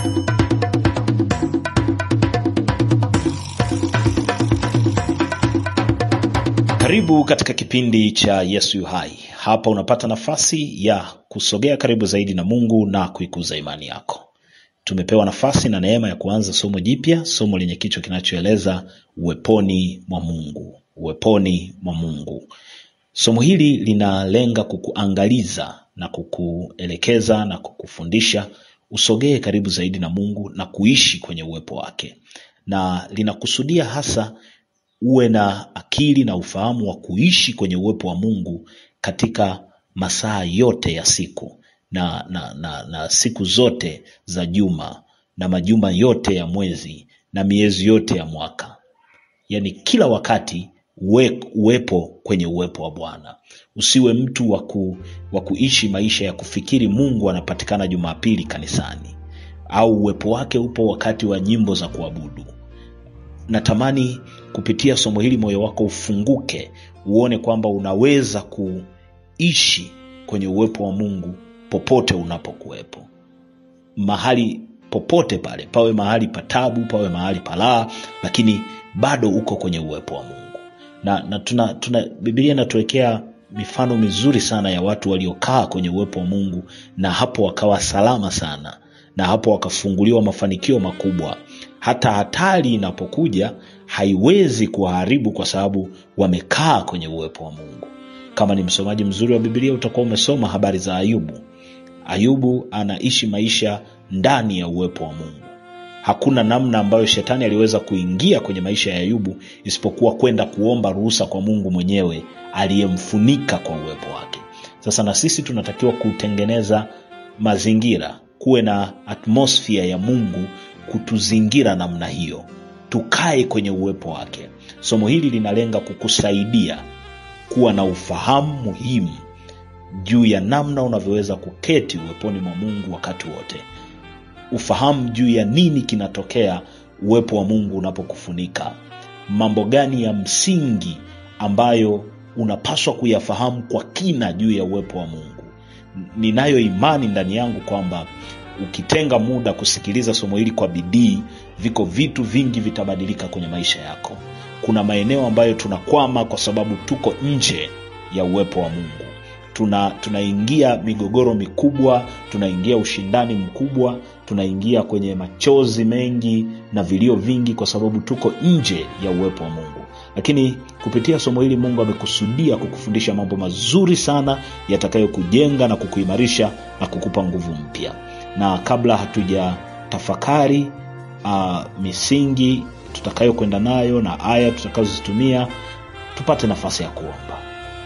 Karibu katika kipindi cha Yesu yu hai. Hapa unapata nafasi ya kusogea karibu zaidi na Mungu na kuikuza imani yako. Tumepewa nafasi na neema ya kuanza somo jipya, somo lenye kichwa kinachoeleza uweponi mwa Mungu. Uweponi mwa Mungu. Somo hili linalenga kukuangaliza na kukuelekeza na kukufundisha usogee karibu zaidi na Mungu na kuishi kwenye uwepo wake, na linakusudia hasa uwe na akili na ufahamu wa kuishi kwenye uwepo wa Mungu katika masaa yote ya siku na, na, na, na siku zote za juma na majuma yote ya mwezi na miezi yote ya mwaka, yaani kila wakati uwe, uwepo kwenye uwepo wa Bwana. Usiwe mtu wa ku, wa kuishi maisha ya kufikiri Mungu anapatikana Jumapili kanisani au uwepo wake upo wakati wa nyimbo za kuabudu. Natamani kupitia somo hili moyo wako ufunguke, uone kwamba unaweza kuishi kwenye uwepo wa Mungu popote unapokuwepo, mahali popote pale, pawe mahali patabu, pawe mahali palaa, lakini bado uko kwenye uwepo wa Mungu. Na, na tuna, tuna Biblia inatuwekea mifano mizuri sana ya watu waliokaa kwenye uwepo wa Mungu na hapo wakawa salama sana, na hapo wakafunguliwa mafanikio makubwa hata hatari inapokuja haiwezi kuwaharibu kwa sababu wamekaa kwenye uwepo wa Mungu. Kama ni msomaji mzuri wa Biblia utakuwa umesoma habari za Ayubu. Ayubu anaishi maisha ndani ya uwepo wa Mungu. Hakuna namna ambayo shetani aliweza kuingia kwenye maisha ya Ayubu isipokuwa kwenda kuomba ruhusa kwa Mungu mwenyewe aliyemfunika kwa uwepo wake. Sasa na sisi tunatakiwa kutengeneza mazingira, kuwe na atmosphere ya Mungu kutuzingira namna hiyo, tukae kwenye uwepo wake. Somo hili linalenga kukusaidia kuwa na ufahamu muhimu juu ya namna unavyoweza kuketi uweponi mwa Mungu wakati wote, ufahamu juu ya nini kinatokea uwepo wa Mungu unapokufunika, mambo gani ya msingi ambayo unapaswa kuyafahamu kwa kina juu ya uwepo wa Mungu. Ninayo imani ndani yangu kwamba ukitenga muda kusikiliza somo hili kwa bidii, viko vitu vingi vitabadilika kwenye maisha yako. Kuna maeneo ambayo tunakwama kwa sababu tuko nje ya uwepo wa Mungu. Tuna tunaingia migogoro mikubwa, tunaingia ushindani mkubwa, tunaingia kwenye machozi mengi na vilio vingi kwa sababu tuko nje ya uwepo wa Mungu. Lakini kupitia somo hili Mungu amekusudia kukufundisha mambo mazuri sana yatakayokujenga na kukuimarisha na kukupa nguvu mpya na kabla hatuja tafakari uh, misingi tutakayokwenda nayo na aya tutakazozitumia, tupate nafasi ya kuomba.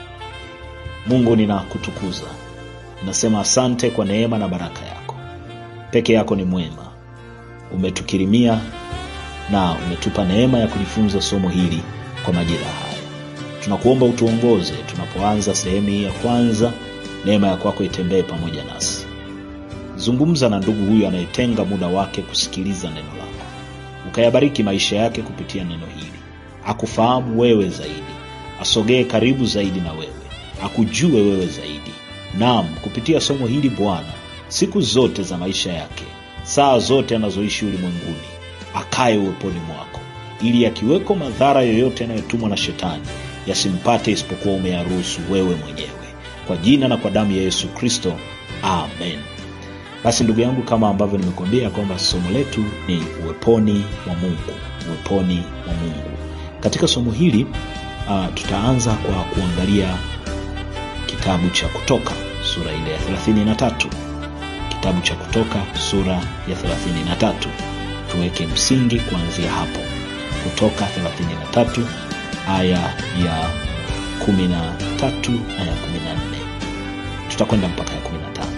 Mungu, ninakutukuza, ninasema asante kwa neema na baraka yako. Peke yako ni mwema, umetukirimia na umetupa neema ya kujifunza somo hili kwa majira haya. Tunakuomba utuongoze tunapoanza sehemu hii ya kwanza, neema ya kwako itembee pamoja nasi. Zungumza na ndugu huyu anayetenga muda wake kusikiliza neno lako, ukayabariki maisha yake kupitia neno hili, akufahamu wewe zaidi, asogee karibu zaidi na wewe, akujue wewe zaidi. Naam, kupitia somo hili Bwana, siku zote za maisha yake, saa zote anazoishi ulimwenguni, akaye uweponi mwako, ili yakiweko madhara yoyote yanayotumwa na shetani yasimpate, isipokuwa umeyaruhusu wewe mwenyewe. Kwa jina na kwa damu ya Yesu Kristo, amen. Basi ndugu yangu, kama ambavyo nimekuambia kwamba somo letu ni uweponi mwa Mungu, uweponi mwa Mungu. Katika somo hili uh, tutaanza kwa kuangalia kitabu cha Kutoka sura ile ya 33. Kitabu cha Kutoka sura ya 33, tuweke msingi kuanzia hapo. Kutoka 33 aya ya 13 na ya 14, tutakwenda mpaka ya 15.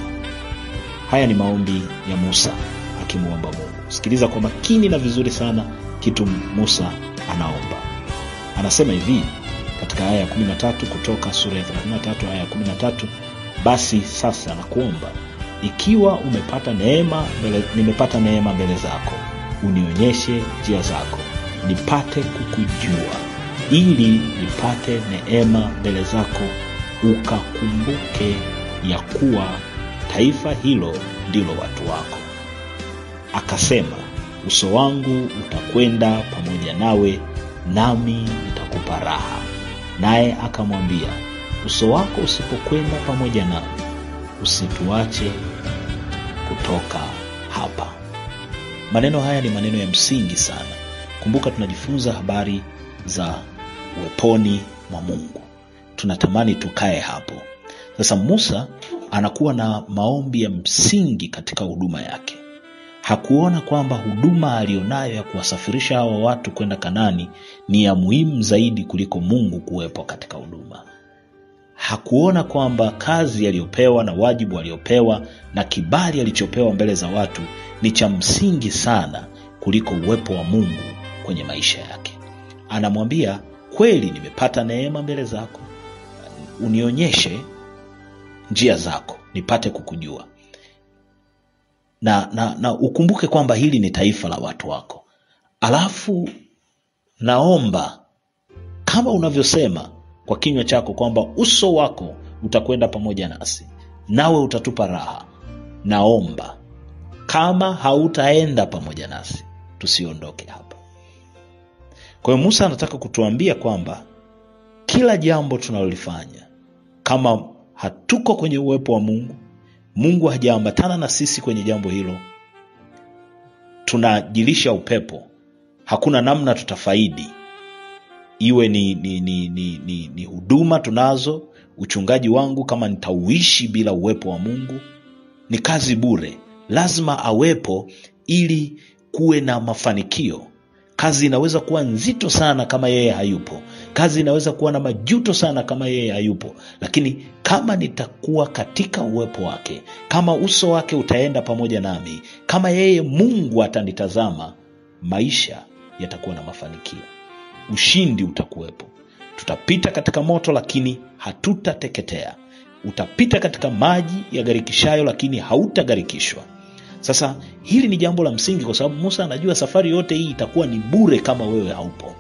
Haya ni maombi ya Musa akimwomba Mungu. Sikiliza kwa makini na vizuri sana kitu Musa anaomba. Anasema hivi katika aya ya 13 kutoka sura ya 33 aya ya 13, basi sasa nakuomba ikiwa umepata neema mbele, nimepata neema mbele zako, unionyeshe njia zako, nipate kukujua, ili nipate neema mbele zako, ukakumbuke ya kuwa taifa hilo ndilo watu wako. akasema, uso wangu utakwenda pamoja nawe, nami nitakupa raha. Naye akamwambia, uso wako usipokwenda pamoja nami, usituache kutoka hapa. Maneno haya ni maneno ya msingi sana. Kumbuka, tunajifunza habari za uweponi mwa Mungu, tunatamani tukae hapo. Sasa Musa anakuwa na maombi ya msingi katika huduma yake. Hakuona kwamba huduma aliyonayo ya kuwasafirisha hawa watu kwenda Kanani ni ya muhimu zaidi kuliko Mungu kuwepo katika huduma. Hakuona kwamba kazi aliyopewa na wajibu aliopewa na kibali alichopewa mbele za watu ni cha msingi sana kuliko uwepo wa Mungu kwenye maisha yake. Anamwambia, kweli nimepata neema mbele zako, unionyeshe njia zako nipate kukujua na, na, na ukumbuke kwamba hili ni taifa la watu wako. Alafu naomba kama unavyosema kwa kinywa chako kwamba uso wako utakwenda pamoja nasi nawe utatupa raha. Naomba kama hautaenda pamoja nasi tusiondoke hapa. Kwa hiyo Musa anataka kutuambia kwamba kila jambo tunalolifanya kama hatuko kwenye uwepo wa Mungu, Mungu hajaambatana na sisi kwenye jambo hilo, tunajilisha upepo. Hakuna namna tutafaidi, iwe ni, ni, ni, ni, ni, ni huduma tunazo, uchungaji wangu kama nitauishi bila uwepo wa Mungu ni kazi bure. Lazima awepo ili kuwe na mafanikio. Kazi inaweza kuwa nzito sana kama yeye hayupo. Kazi inaweza kuwa na majuto sana kama yeye hayupo, lakini kama nitakuwa katika uwepo wake, kama uso wake utaenda pamoja nami, kama yeye Mungu atanitazama, maisha yatakuwa na mafanikio, ushindi utakuwepo. Tutapita katika moto, lakini hatutateketea. Utapita katika maji yagarikishayo, lakini hautagarikishwa. Sasa hili ni jambo la msingi, kwa sababu Musa anajua safari yote hii itakuwa ni bure kama wewe haupo.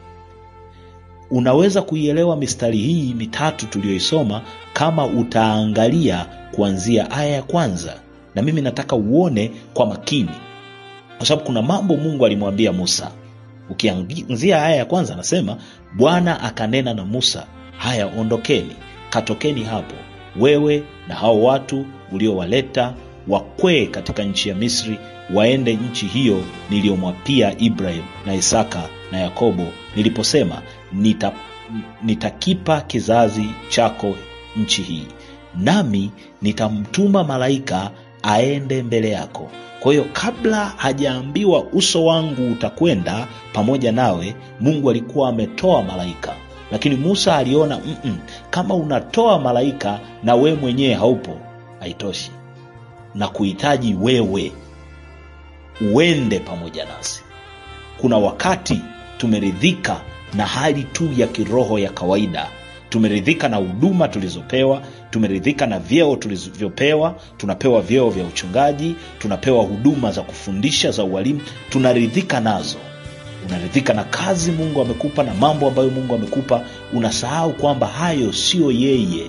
Unaweza kuielewa mistari hii mitatu tuliyoisoma kama utaangalia kuanzia aya ya kwanza, na mimi nataka uone kwa makini, kwa sababu kuna mambo Mungu alimwambia Musa. Ukianzia aya ya kwanza, anasema Bwana akanena na Musa, haya, ondokeni, katokeni hapo, wewe na hao watu uliowaleta wakwee katika nchi ya Misri, waende nchi hiyo niliyomwapia Ibrahim na Isaka na Yakobo, niliposema nita, nitakipa kizazi chako nchi hii, nami nitamtuma malaika aende mbele yako. Kwa hiyo kabla hajaambiwa uso wangu utakwenda pamoja nawe, Mungu alikuwa ametoa malaika, lakini Musa aliona mm -mm, kama unatoa malaika na we mwenyewe haupo, haitoshi na kuhitaji wewe uende pamoja nasi. Kuna wakati tumeridhika na hali tu ya kiroho ya kawaida, tumeridhika na huduma tulizopewa, tumeridhika na vyeo tulivyopewa. Tunapewa vyeo vya uchungaji, tunapewa huduma za kufundisha za ualimu, tunaridhika nazo. Unaridhika na kazi Mungu amekupa na mambo ambayo Mungu amekupa, unasahau kwamba hayo siyo yeye.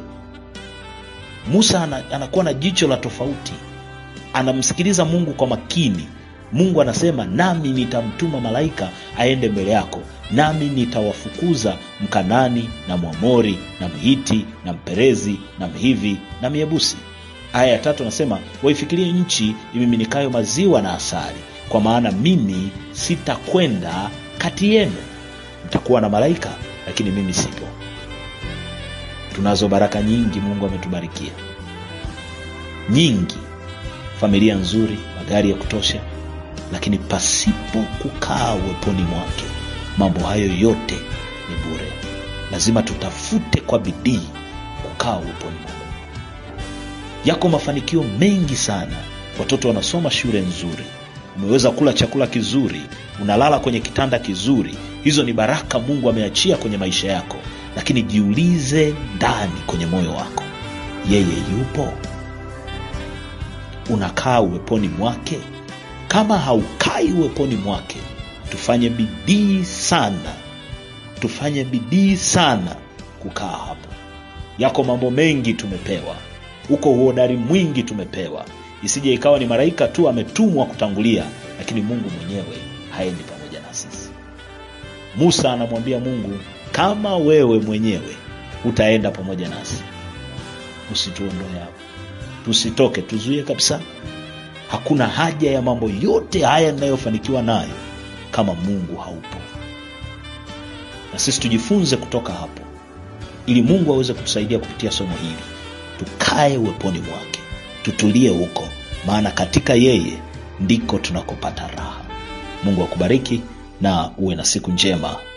Musa anakuwa na jicho la tofauti, anamsikiliza Mungu kwa makini. Mungu anasema, nami nitamtuma malaika aende mbele yako, nami nitawafukuza Mkanani na Mwamori na Mhiti na Mperezi na Mhivi na Myebusi. Aya ya tatu anasema, waifikirie nchi imiminikayo maziwa na asali, kwa maana mimi sitakwenda kati yenu. Mtakuwa na malaika, lakini mimi sipo. Tunazo baraka nyingi Mungu ametubarikia nyingi, familia nzuri, magari ya kutosha, lakini pasipo kukaa uweponi mwake, mambo hayo yote ni bure. Lazima tutafute kwa bidii kukaa uweponi mwake. Yako mafanikio mengi sana. Watoto wanasoma shule nzuri, umeweza kula chakula kizuri, unalala kwenye kitanda kizuri. Hizo ni baraka Mungu ameachia kwenye maisha yako, lakini jiulize ndani kwenye moyo wako, yeye yupo? Unakaa uweponi mwake? Kama haukai uweponi mwake, tufanye bidii sana, tufanye bidii sana kukaa hapo. Yako mambo mengi tumepewa, uko uhodari mwingi tumepewa, isije ikawa ni malaika tu ametumwa kutangulia lakini mungu mwenyewe haendi pamoja na sisi musa anamwambia mungu kama wewe mwenyewe utaenda pamoja nasi usituondoe hapo tusitoke tuzuie kabisa hakuna haja ya mambo yote haya ninayofanikiwa nayo kama mungu haupo na sisi tujifunze kutoka hapo ili mungu aweze kutusaidia kupitia somo hili tukae uweponi mwake tutulie huko maana katika yeye ndiko tunakopata raha mungu akubariki na uwe na siku njema